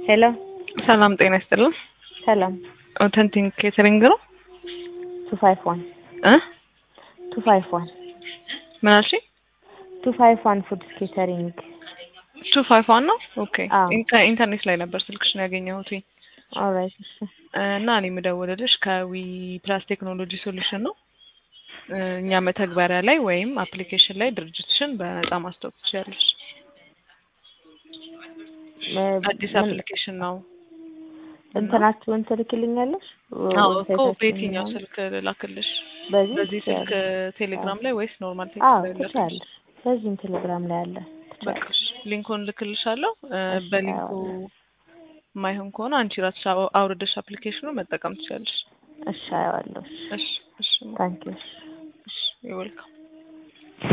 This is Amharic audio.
ሄሎ ሰላም ጤና ይስጥልን። ሰላም ኦተንቲክ ኬተሪንግ ነው ቱ ፋይቭ ዋን እ ቱ ፋይቭ ዋን ምን አልሽኝ? ቱ ፋይቭ ዋን ፉድ ኬተሪንግ ቱ ፋይቭ ዋን ነው። ኦኬ አዎ። ኢንተ- ኢንተርኔት ላይ ነበር ስልክሽን ያገኘሁት ኦልራይት እሺ እና እኔ የምደውልልሽ ከዊ ፕላስ ቴክኖሎጂ ሶሉሽን ነው። እ እኛ መተግበሪያ ላይ ወይም አፕሊኬሽን ላይ ድርጅትሽን በነጻ ማስታወቅ ትችያለሽ። እ- አዲስ ምን- አፕሊኬሽን ነው። እንትናችሁን ትልክልኛለሽ? አዎ እኮ ዌብሳይታችሁን በየትኛው ምናምን? ስልክ ላክልሽ? በዚህ በዚህ ስልክ ትችያለሽ። ቴሌግራም ላይ ወይስ ኖርማል አዎ ቴክስት ላይ ላክልሽ? ትችያለሽ። በዚህም ቴሌግራም ላይ አለ በቃ ትችያለሽ። እሺ፣ ሊንኩን ልክልሻለሁ። እ እሺ፣ በሊንኩ አየዋለሁ። የማይሆን ከሆነ አንቺ ራስሽ አው- አውርደሽ አፕሊኬሽኑ መጠቀም ትችላለሽ። እሺ አየዋለሁ። እሺ እሺ ታንኪዩ እሺ ይወልካም